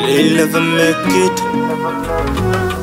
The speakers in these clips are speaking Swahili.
They'll never make it.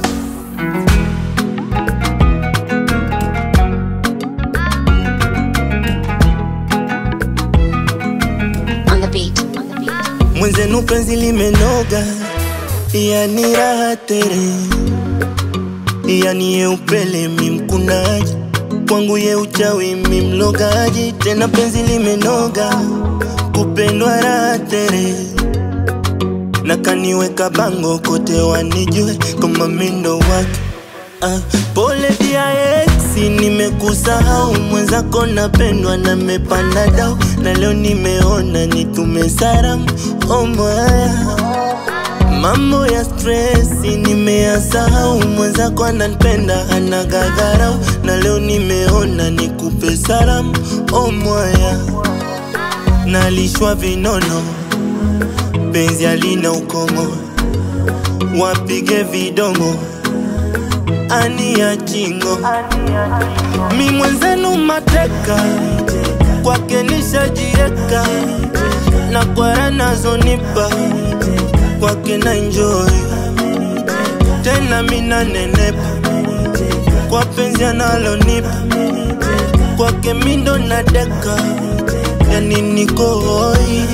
on the beat. On the beat. Mwenzenu penzi limenoga, yani raha tere, yani ye upele mi mkunaji, kwangu ye uchawi mi mlogaji, tena penzi limenoga, kupendwa raha tere na kaniweka bango kote wanijue kama mindo wake Ah, pole dia ex, nimekusahau mwenzako, napendwa na mepanda dau, na leo nimeona nitume salamu oh mwaya Mambo ya stresi nimeyasahau, mwenzako ananipenda anagagarau, na leo nimeona nikupe salamu oh mwaya Nalishwa vinono, penzi alina ukomo, wapige vidomo ani ya chingo mi mwenzenu mateka kwake nishajieka na kwara nazonipa kwake na enjoy tena mina nenepa kwa penzi analonipa kwake mindo na deka yani niko hoi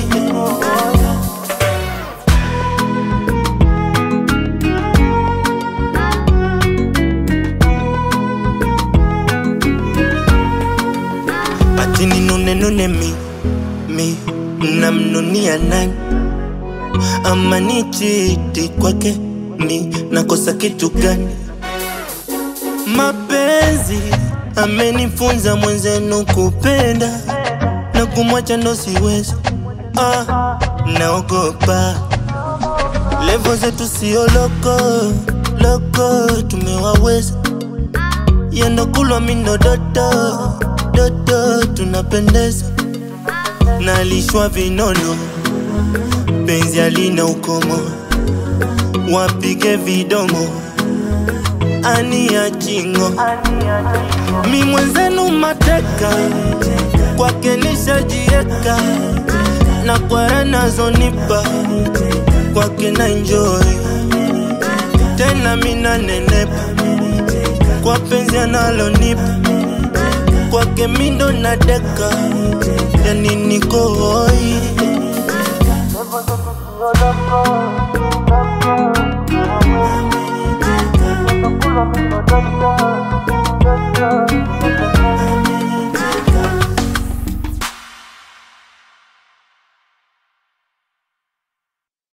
ati ninune nune mi mi namnunia nani ama ni chiti kwake mi nakosa kitu gani mapenzi amenifunza mwenzenu kupenda na kumwacha ndo siwezi ah, naogopa levo zetu sio loko loko tumewaweza yendo kulwa mindo dodo dodo tunapendeza nalishwa vinono penzi alina ukomo wapige vidomo ani ya chingo mi mwenzenu mateka kwake nishajieka na kwara nazonipa kwake na enjoy tena mina nenepa kwa penzi analonipa kwake mindo na deka yani niko hoi Thank you.